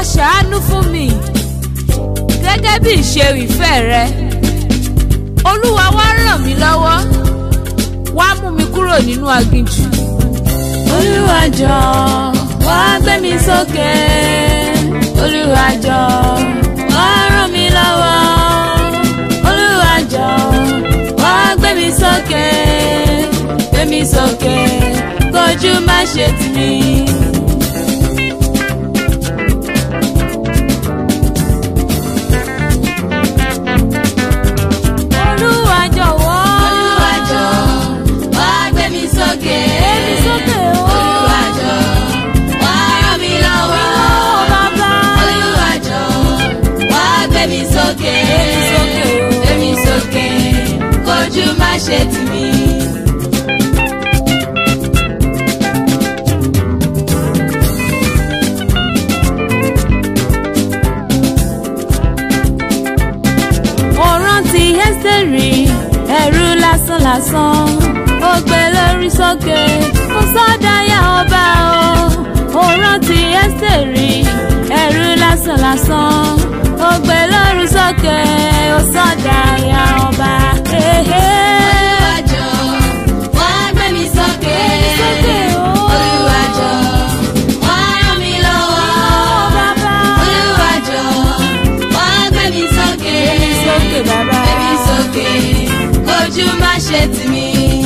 ṣàánú fún mi gẹ́gẹ́ bí ìṣe ìfẹ́ rẹ olúwa wá ràn mí lọ́wọ́ wá mú mi kúrò nínú aginjù. olúwa jọ̀ọ́ wá gbé mi sókè olúwa jọ̀ọ́ wá ràn mí lọ́wọ́ olúwa jọ̀ọ́ wá gbé mi sókè gbé mi sókè kójú má ṣe tì mí. olúwa jọ̀wọ́ Olúwa jọ̀ọ́ wá gbé mi sókè. gbé mi sókè o. Olúwa jọ̀ọ́ wá ràn mí lọ́wọ́. bàbá Olúwa jọ̀ọ́ wá gbé mi sókè. sókè o. Gbé mi sókè kójú má ṣe tì mí. mo rántí ẹ́sítẹ́rì ẹ̀rù lásánlásán ó gbé lórí sókè mo sọ́dáyà ọba o mo rántí ẹ́sítẹ́rì ẹ̀rù lásánlásán ó gbé lórí sókè ó sọ́dáyà ọba. Olúwa jọ̀ọ́ wá gbé mi sókè. sókè o. Olúwa jọ̀ọ́ wá ràn mí lọ́wọ́. bàbá Olúwa jọ̀ọ́ wá gbé mi sókè. sókè bàbá. Gbé mi sókè kójú má ṣe tì mí.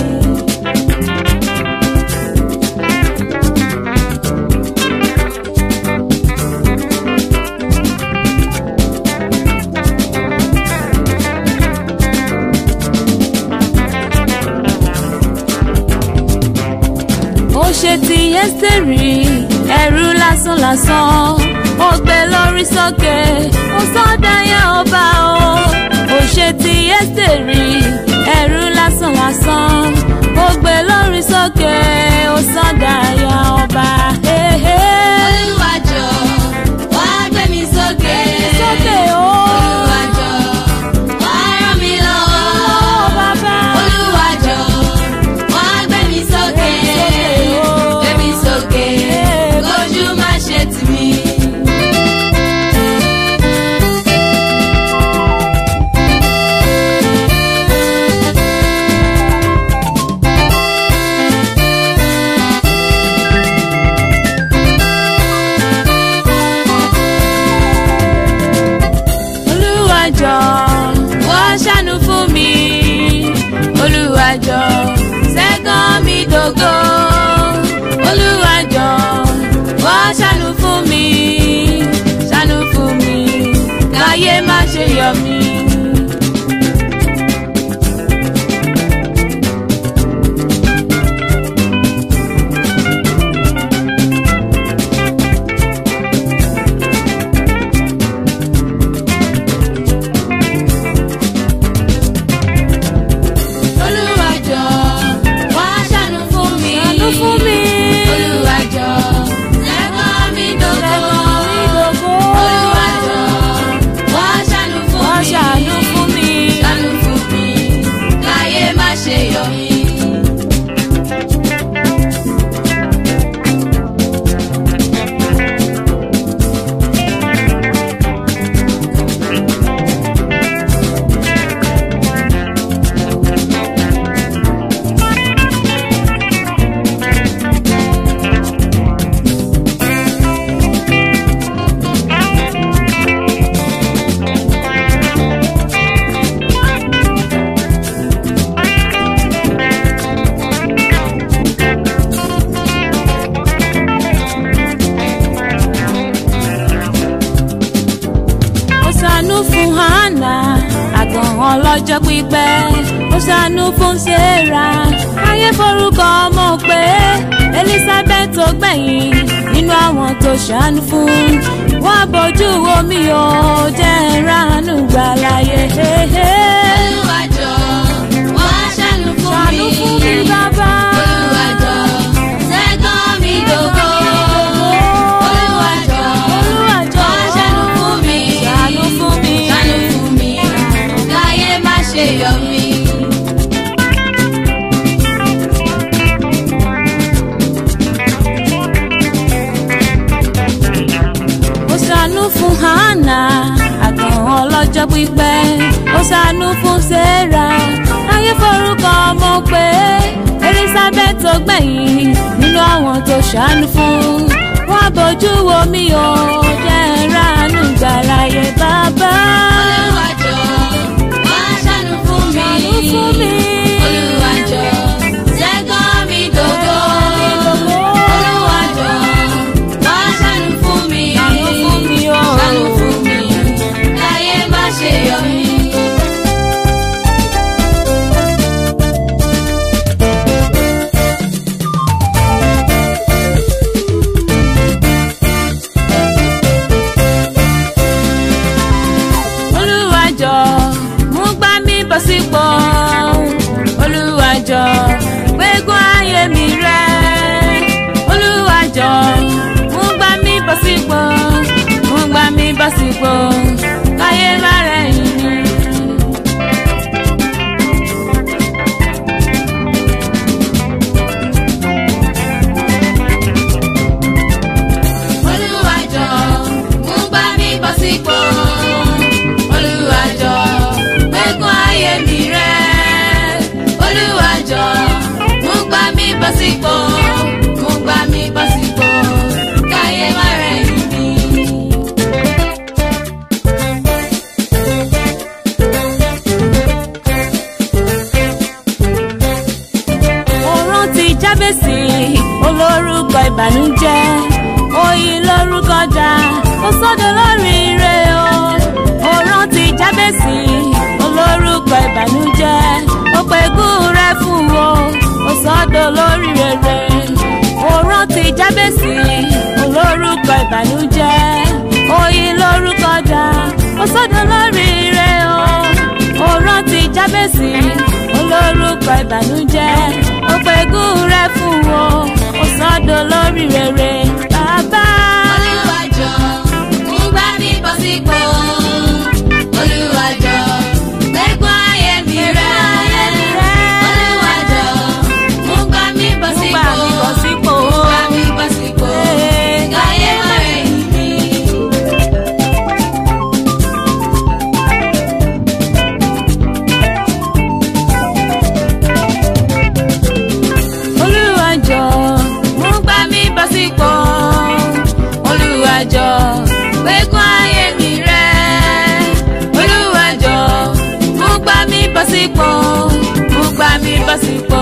ó ṣe ti ẹ́sítẹ́rì ẹ̀rù lásánlásán ó gbé lórí sókè ó sọ́dáyà ọba o ó ṣe ti ẹ́sítẹ́rì ẹ̀rù lásánlásán ó gbé lórí sókè ó sọ́dáyà ọba. Olúwa jọ̀ọ́ wá gbé mi sókè. sókè o Olúwa jọ̀ọ́ wá ràn mí lọ́wọ́. bàbá Olúwa jọ̀ọ́ wá gbé mi sókè. Gbé mi sókè kójú má ṣe tì mí. olúwa jọ̀ọ́ wá ṣàánú fún mi olúwa jọ̀ọ́ ṣẹ́gun mi dògo olúwa jọ̀ọ́ wá ṣàánú fún mi ṣàánú fún mi káyé má ṣe yọ mí. Olúwa jọ̀ọ́ wá ṣàánú fún mi. ṣàánú fún mi. Olúwa jọ̀ọ́ ṣẹ́gun mi dògo. ṣẹ́gun mi dògo. Olúwa jọ̀ọ́ wá ṣàánú fún wá mi. ṣàánú fún mi. Ṣàánú fún mi káyé má ṣe yọ mí. ó ṣàánú fún hannah àgàn ọlọ́jọ́ pípẹ́ ó ṣàánú fún sarah ayé forúkọ ọmọ pé elizabeth tó gbẹ̀yìn nínú àwọn tó ṣàánú fún wá bójú omi ò jẹ́ ìránú gbà láyé. Olúwa jọ̀ọ́ wá ṣàánú fún ṣàánú mi. fún mi bàbá. Olúwa jọ̀ọ́ ṣẹ́gun mi dògo. Olúwa jọ̀ọ́ Olúwa jọ̀ọ́, wá ṣàánú fún mi. ṣàánú fún mi. Ṣàánú fún mi káyé má ṣe yọ mí. ó ṣàánú ó ṣàánú fún sarah ayé forúkọ ọmọ pé elizabeth tó gbẹ̀yìn nínú àwọn tó ṣàánú fún wọn bójú wo mi ò jẹ́ ìránú gbàláyé bàbá. Olúwa jọ̀ọ́ wá ṣàánú fún mi. Ṣàánú fún mi. Olúwa jọ̀ọ́ ṣẹ́gun mi dògo. Olúwa jọ̀ọ́ wá ṣàánú fún mi. Ṣàánú fún mi o. Ṣàánú fún mi. Káyé má ṣe yọ mí. Olúwa jọ̀ọ́ mú gbá mi bọ̀ sípò Olúwa jọ̀ọ́ gbégún ayé mi rẹ̀ Olúwa jọ̀ọ́ mú gbá mi bọ̀ sípò mú gbá mi bọ̀ sípò káyé má rẹ̀yìn mi. Olúwa jọ̀ọ́ mú gbá mi bọ̀ sípò. Olúwa jọ̀ọ́ gbégún ayé mi rẹ̀. Olúwa jọ̀ọ́ mú gbá mi bọ̀ sípò. Mú gbá mi bọ̀ sípò. Káyé má rẹ̀yìn mi. Mo rántí jábèsì olórúkọ ìbànújẹ́ oyin lórúkọ dá ó sọ́dọ̀ lórí ire o. Mo rántí jábèsì olórúkọ ìbànújẹ́ ó pẹ̀gùn rẹ̀ fún wo ó sọ́dọ̀ lórí rere. Mo rántí jábèsì olórúkọ ìbànújẹ́ oyin lórúkọ dá ó sọ́dọ̀ lórí ire o. Mo rántí jábèsì olórúkọ ìbànújẹ́ ó pẹ̀gùn rẹ̀ fún wo ó sọ́dọ̀ lórí rere bàbá. Olúwa jọ̀ọ́ mú gbá mi bọ̀ sípò. Olúwa jọ̀ọ́ gbégún ayé mi rẹ̀. Olúwa jọ̀ọ́ mú gbá mi bọ̀ Mú gbà sípò. mí bọ̀ sípò. Mú gbá mi bọ̀ sípò. Ee. Káyé má rẹ̀yìn mi. Olúwa jọ̀ọ́ mú gbà mí bọ̀ sípò. Olúwa jọ̀ọ́ gbégún ayé mi rẹ̀. Olúwa jọ̀ọ́ mú gbà mí bọ̀ sípò. Mú gbà mí bọ̀ sípò.